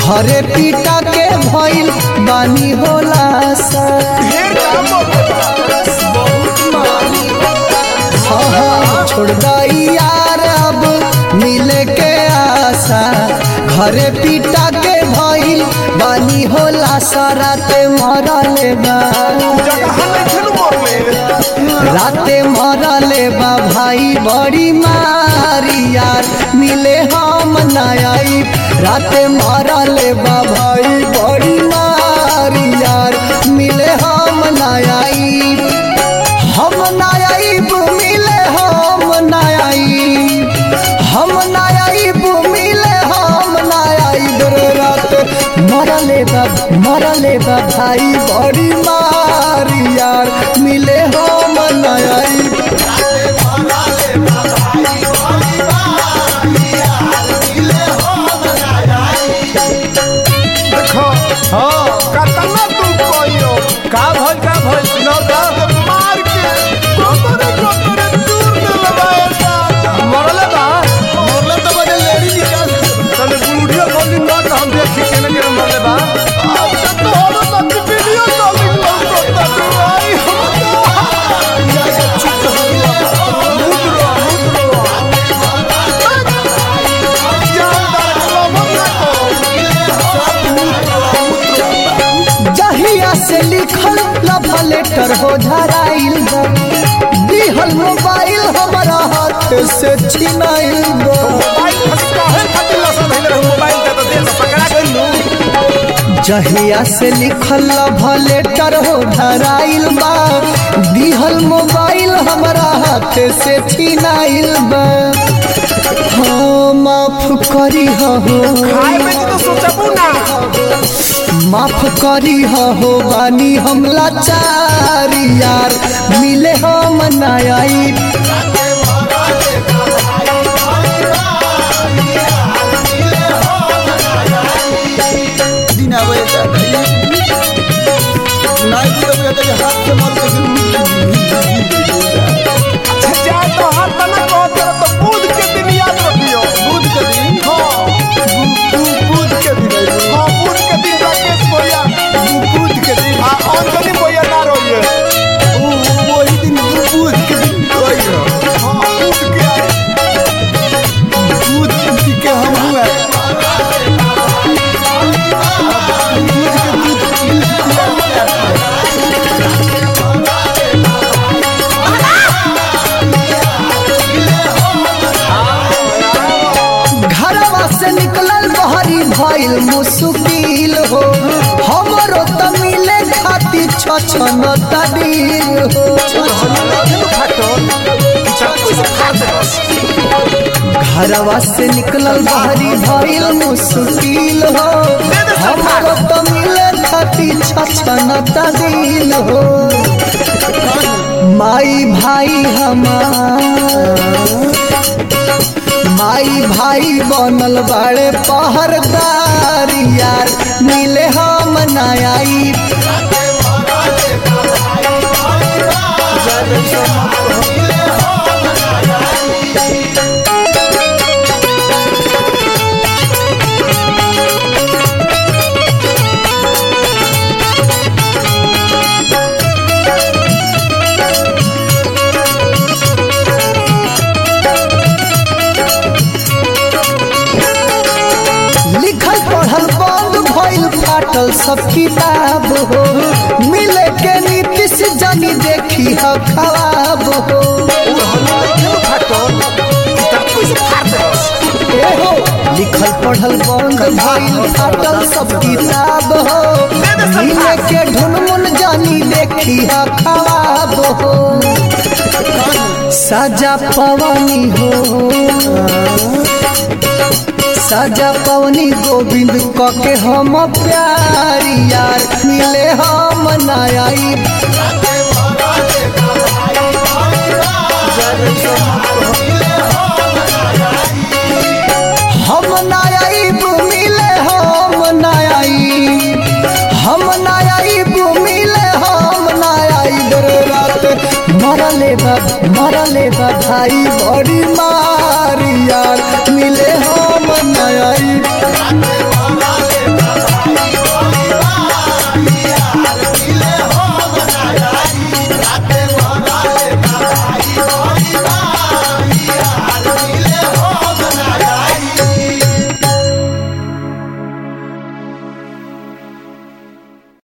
घरे पीटा के भइल बानी होला सा ढेर काम होता हाँ, हाँ, छोड़ दई यार अब मिले के आशा घरे पीटा के भइल बानी होला सा राते मरले बा जगह नहीं खेलू मरले राते मरले बा भाई बड़ी मारी यार मिले हम नई राते मरले बा भाई बड़ी मारी यार मिले हम नई हम नयाईब मिले हम नयाईब हम नयाईब मिले हम नयाईब रे रात मरले बा मरले बा भाई बड़ी मारी यार मिले हम नयाईब देखो हाँ कतना तू कोइयो का भइल का भइल सुनाओ त मार के गोतरे गोतरे दूर न लगाए सा मरले बा मरले तो बड़े लेडी निकाल तने गुड़िया बोली न त हम देखी केने केने मरले बा अच्छा तो हो तो वीडियो कॉलिंग लगता तू आई जहिया से लिखल लव लेटर हो धराइल बा दिहल मोबाइल हमारा हाथ से छिनाइल बा जहिया से लिखल लव लेटर हो धराइल बा दिहल मोबाइल हमारा हाथ से छिनाइल बा हाँ माफ करी हो माफ करी हो बानी हम लाचारी यार मिले हम नयाई घरवा से निकलल बहरी भइल मुश्किल हो हमरो त मिले खातिर छछन तदीर हो घरवा से निकलल बहरी भइल मुश्किल हो हमरो त मिले खातिर छछन तदीर हो माई भाई हमार माई भाई बनल बाड़े पहरदार यार मिले हम नयाई लिखल पढ़ल बंद भइल फाटल सब किताब हो मिले के नीतीश जानी देखी ह खराब हो ए हो लिखल पढ़ल बंद भइल फाटल सब किताब हो मिले के ढुनमुन जानी देखी ह खराब हो सजा पवनी हो सजा पवनी गोविंद कके हम प्यारी यार मिले हम नयाई हम नयाई मिले हम नयाई हम नयाई मिले हम नयाई रात मरले बा मरले बा भाई बड़ी मारी यार मिले हम नयाई